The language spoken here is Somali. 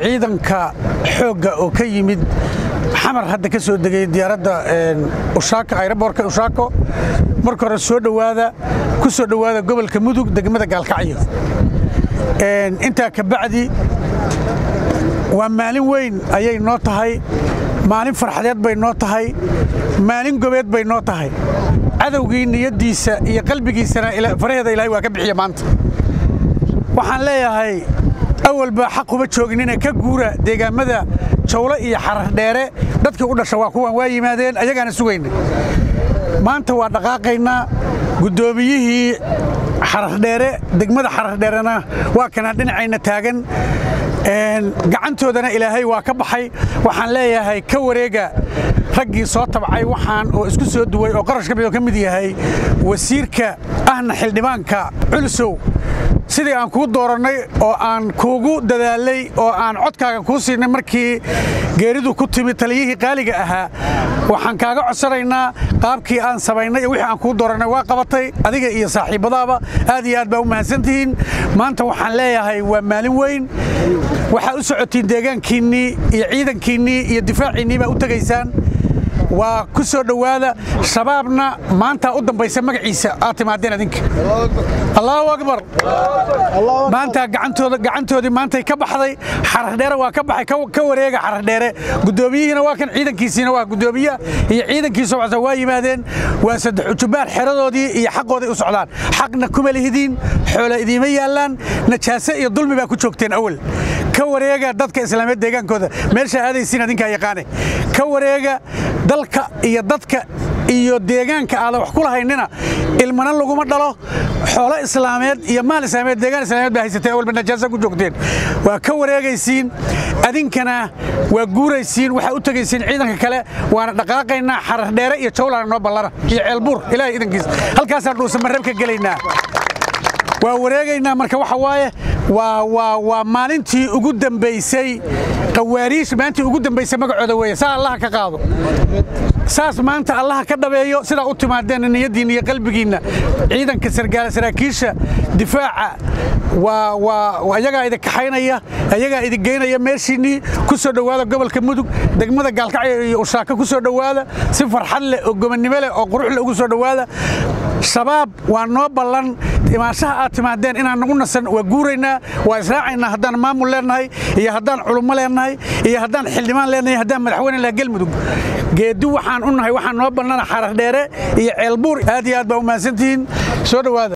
ciidanka xoogga oo ka yimid xamar hadda ka soo degay diyaaradda ushaako ayraboorka ushaako marka hore soo dhowaada ku soo dhowaada gobolka mudug degmada gaalkacyo intaa ka bacdi waa maalin weyn ayay noo tahay maalin farxadeed bay noo tahay maalin gobeed bay noo tahay cadowgii niyaddiisa iyo qalbigiisana faraheeda ilaahay waa ka bixiya maanta waxaan leeyahay awalba xaq uma jooginina ka guura deegaammada jawlo iyo xarardheere dadkii u dhasha waa kuwan waa yimaadeen ayagaana sugayna maanta waa dhaqaaqaynaa guddoomiyihii xarardheere degmada xarardheerena waa kanaa dhinacayna taagan gacantoodana ilaahay waa ka baxay waxaan leeyahay ka wareega raggii soo tabcay waxaan oo isku soo duway oo qarashka mid oo ka mid yahay wasiirka ahna xildhibaanka culusow sidii aan kuu doorannay oo aan kuugu dadaalay oo aan codkaaga kuu siinay markii geeridu ku timid taliyihii qaaliga ahaa waxaan kaaga codsanaynaa qaabkii aan samaynay wixii aan kuu doorannay waa qabatay adiga iyo saaxiibbadaaba aad iyo aad baa u mahadsantihiin maanta waxaan leeyahay waa maalin weyn waxaa u socotiin deegaankiinnii iyo ciidankiinnii iyo difaaciinnii baa u tegaysaan waa ku soo dhowaada shabaabna maantaa u dambaysa magaciisa aad timaadeen adinka allaahu akbar maanta gacantoodii maantay ka baxday xarardheere waa ka baxay ka wareega xarardheere guddoomiyihiina waa kan ciidankiisiina waa guddoomiyaha iyo ciidankiisa wacsa waa yimaadeen waa saddex ujubaar xeradoodii iyo xaqooday u socdaan xaqna kuma lihidiin xoola idiima yaallaan najaase iyo dulmi baa ku joogteen awal ka wareega dadka islaameed deegaankooda meesha aadaysiin adinkaa yaqaane ka wareega dalka iyo dadka iyo deegaanka aadan wax ku lahaynina ilmana laguma dhalo xoolo islaameed iyo maal islaameed deegaan islaameed baa haysateen awalba najaasa ku joogteen waa ka wareegaysiin adinkana waa guuraysiin waxaa u tegaysiin ciidanka kale waana dhaqaaqaynaa xarardheere iyo jawlana noo ballana iyo ceelbuur ilaahay idankiis halkaasaan dhuusamarrab ka gelaynaa waa wareegaynaa marka waxa waaye waa maalintii ugu dambaysay qawaariish maalintii ugu dambaysay magacooda weeye saa allaha ka qaado saas maanta allaha ka dhabeeyo sidaa u timaadeen niyaddiinna iyo qalbigiinna ciidanka saraakiisha difaaca waa ayagaa idin kaxaynaya ayagaa idin geynaya meeshiinnii ku soo dhowaada gobolka mudug degmada gaalkacyo iyo ushaako ku soo dhowaada si farxad leh oo gobonnimo leh oo qurux leh ugu soo dhowaada shabaab waa noo ballan imaanshaha aad timaadeen inaan nagu nasan waa guuraynaa waa israacaynaa haddaan maamul leennahay iyo haddaan culummo leennahay iyo haddaan xildhibaan leennahay haddaan madaxweyne laha gelmudug geeddi waxaan u nahay waxaan noo bannana xarardheere iyo ceelbuur aad iyo aad baa u mahadsantihiin soo dhowaada